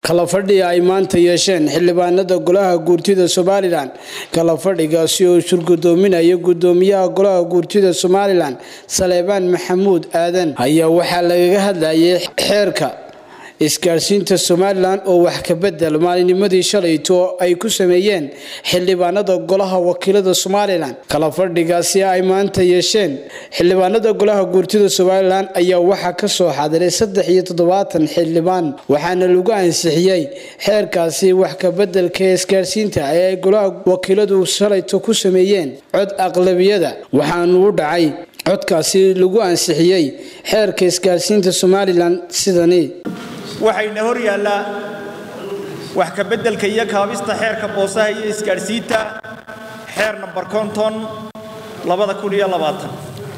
kala fadhiga ay maanta yeesheen xildhibaanada golaha guurtida somalilan kala fadhigaasi oo shurgudoominaya gudoomiyaha golaha guurtida somalilan saleebaan maxamuud aadan ayaa waxaa lagaga hadlayay xeerka isgaarsiinta somalilan oo wax ka bedel maalinimadii shalayto ay ku sameeyeen xildhibaanada golaha wakiilada somalilan kala fadhigaasi ay maanta yeesheen xildhibaanada golaha guurtida somalilan ayaa waxaa kasoo xadiray saddex iyo toddobaatan xildhibaan waxaana lagu ansixiyey xeerkaasi wax kabedelka isgaarsiinta ee ay golaha wakiiladu shalayto ku sameeyeen cod aqlabiyada waxaanu u dhacay codkaasi lagu ansixiyey xeerka isgaarsiinta somalilan sidani waxayna hor yaallaa wax ka beddelka iyo kaabista xeerka boosaha iyo isgaadhsiinta xeer namber konton labada kun iyo labaatan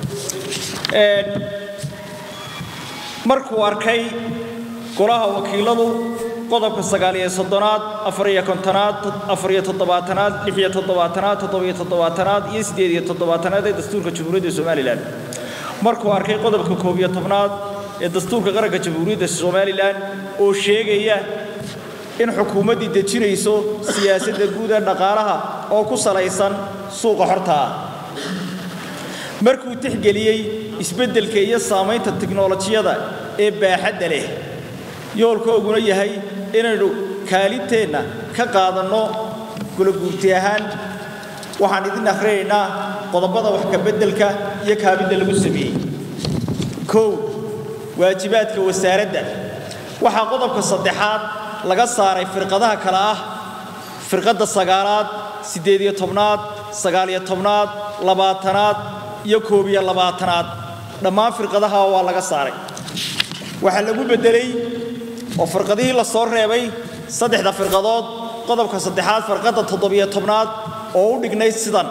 markuu arkay golaha wakiiladu qodobka sagaaliyo soddonaad afariyo kontonaad afariyo toddobaatanaad lixiyo toddobaatanaad toddobiyo toddobaatanaad iyo siddeed iyo toddobaatanaad ee dastuurka jamhuuriyadda somalilan markuu arkay qodobka koob iyo tobnaad ee dastuurka qaranka jamhuuriyadda somalilan oo sheegaya in xukuumaddii dejinayso siyaasadda guud ee dhaqaalaha oo ku salaysan suuqa xorta ah markuu tixgeliyey isbeddelka iyo saamaynta tiknolojiyada ee baaxadda leh yoolkooguna yahay inaynu kaalinteenna ka qaadanno gulaguurti ahaan waxaan idin akhrinaynaa qodobada wax kabeddelka iyo kaabidda lagu sameeyey kow waajibaadka wasaaradda waxaa qodobka saddexaad laga saaray firqadaha kale ah firqadda sagaalaad siddeed iyo tobnaad sagaaliyo tobnaad labaatanaad iyo koob iyo labaatanaad dhammaan firqadaha waa laga saaray waxaa lagu beddelay oo firqadihii la soo reebay saddexda firqadood qodobka saddexaad firqadda toddobiyo tobnaad oo u dhignayd sidan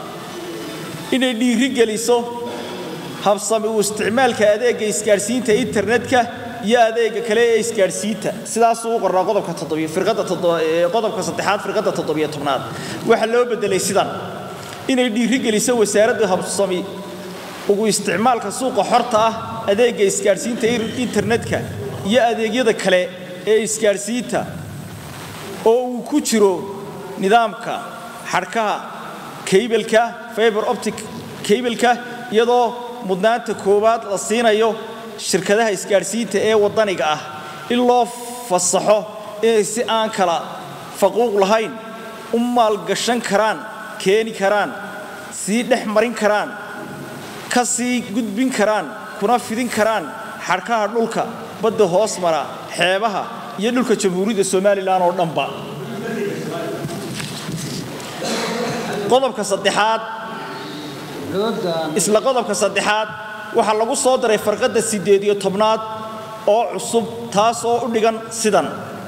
inay dhiiri geliso habsami u isticmaalka adeegga isgaadhsiinta internetka iyo adeegga kale ee isgaadhsiinta sidaasuu u qornaa qodobka qodobka saddexaad firqadda toddobiyo tobnaad waxaa loo beddelay sidan inay dhiiri geliso wasaaradda habsami ugu isticmaalka suuqa xorta ah adeegga isgaadhsiinta internetka iyo adeegyada kale ee isgaadhsiinta oo uu ku jiro nidaamka xadhkaha kaybalka fiber optic kaybalka iyadoo mudnaanta koowaad la siinayo shirkadaha isgaadhsiinta ee waddaniga ah in loo fasaxo inay si aan kala faquuq lahayn u maalgashan karaan keeni karaan sii dhex marin karaan ka sii gudbin karaan kuna fidin karaan xadhkaha dhulka badda hoos mara xeebaha iyo dhulka jamhuuriyadda somalilan oo dhanba qodobka saddexaad isla qodobka saddexaad waxaa lagu soo daray farqadda siddeed iyo tobnaad oo cusub taas oo u dhigan sidan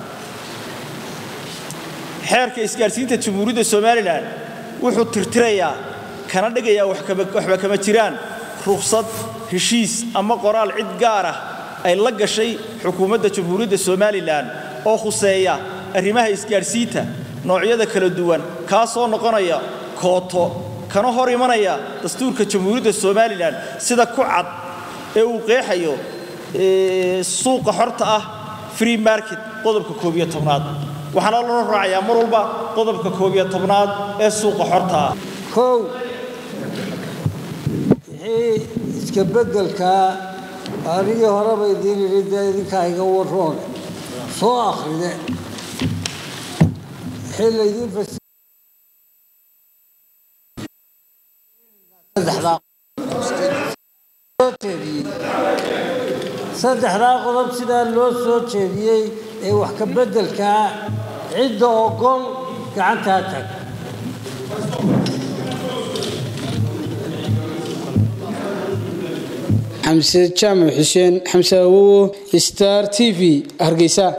xeerka isgaadhsiinta jamhuuriyadda somalilan wuxuu tirtirayaa kana dhigayaa waxba kama jiraan rukhsad heshiis ama qoraal cid gaar ah ay la gashay xukuumadda jamhuuriyadda somalilan oo khuseeya arrimaha isgaadhsiinta noocyada kala duwan kaasoo noqonaya kooto kana hor imanaya dastuurka jamhuuriyadda somalilan sida ku cad ee uu qeexayo suuqa xorta ah free market qodobka koob iyo tobnaad waxaana loo raacayaa mar walba qodobka koob iyo tobnaad ee suuqa xorta ah kow wixii iska beddelkaa anigii horeba idiin idhi dee idinkaa iga waroon soo akhride wixii laydiin fas saddexdaa qodob sidaa loo soo jeediyey ee wax ka beddelkaa cidda ogol gacantaa tag xamse jaamac xuseen xamse awowo star t v hargeysa